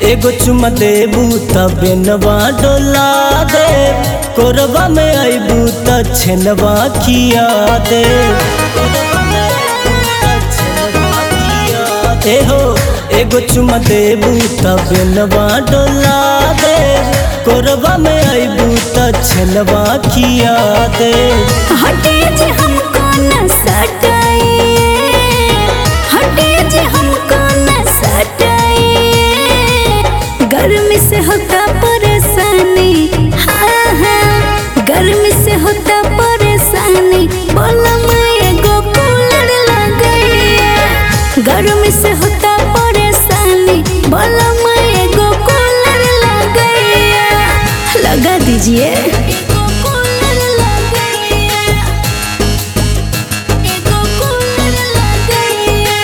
एगो चुमा देबू तबे नवा डोला दे कोरबा में आईबू त छेनवा किया दे ए हो एगो चुमा देबू तबे नवा डोला दे कोरबा में आईबू त छेनवा किया दे हटे जे हमको न सटाए हटे जे हमको न सटाए गर्मी से होता परेशानी हाँ हाँ गर्मी से होता परेशानी बोला मैं एगो कूलर लगाइए गर्मी से होता परेशानी बोला मैं एगो कूलर लगाइए लगा दीजिए एगो कूलर लगाइए एगो कूलर लगाइए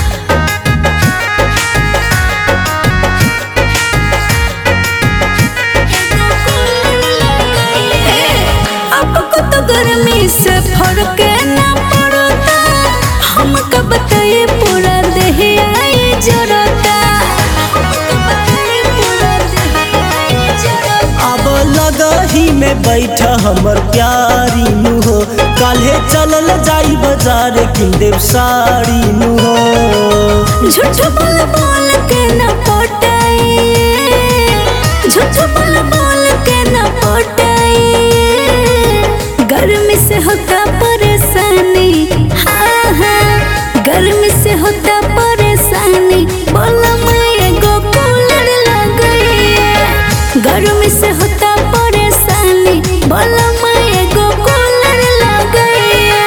आपको तो गर्मी से फर्क ना पड़ता हम कब बताए पूरा देह आए जरता हमको बताइए पूरा देह आए जरता। अब लगही में बैठ हमर प्यारी नु हो काल्हे चलल जाई बाजार किन देव साड़ी नु हो झूठ बोल बोल के न पटाए झूठ बोल बोल के न पटाए गर्मी से होता परेशानी हाँ हाँ गर्मी से होता परेशानी बोला मैं एगो कूलर लगाइए गर्मी से होता परेशानी बोला मैं एगो कूलर लगाइए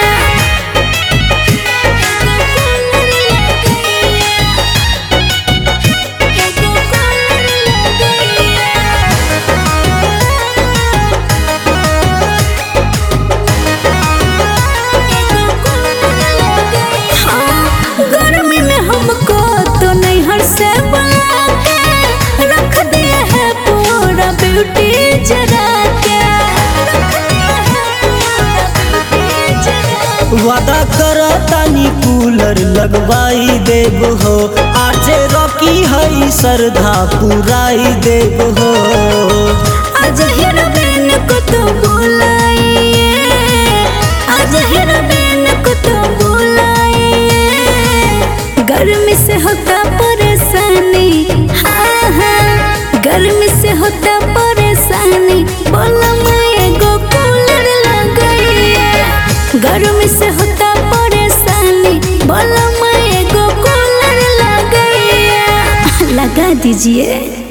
गर्मी में हमको तो नहीं हर से बुला के रख दिया है पूरा ब्यूटी जरा के रख दिया है पूरा ब्यूटी जरा के। वादा कर तानी कूलर लगवाई देब हो आजे रॉकी हई श्रद्धा पुराई देब हो आज हीरोइन को तो बुलाइए आज हीरोइन को तो बुलाइए गर्मी से होता परेशानी हाँ हाँ गर्मी से होता परेशानी बोला मैं एगो कूलर लगाइए गर्मी से होता परेशानी बोला मैं एगो कूलर लगाइए लगा दीजिए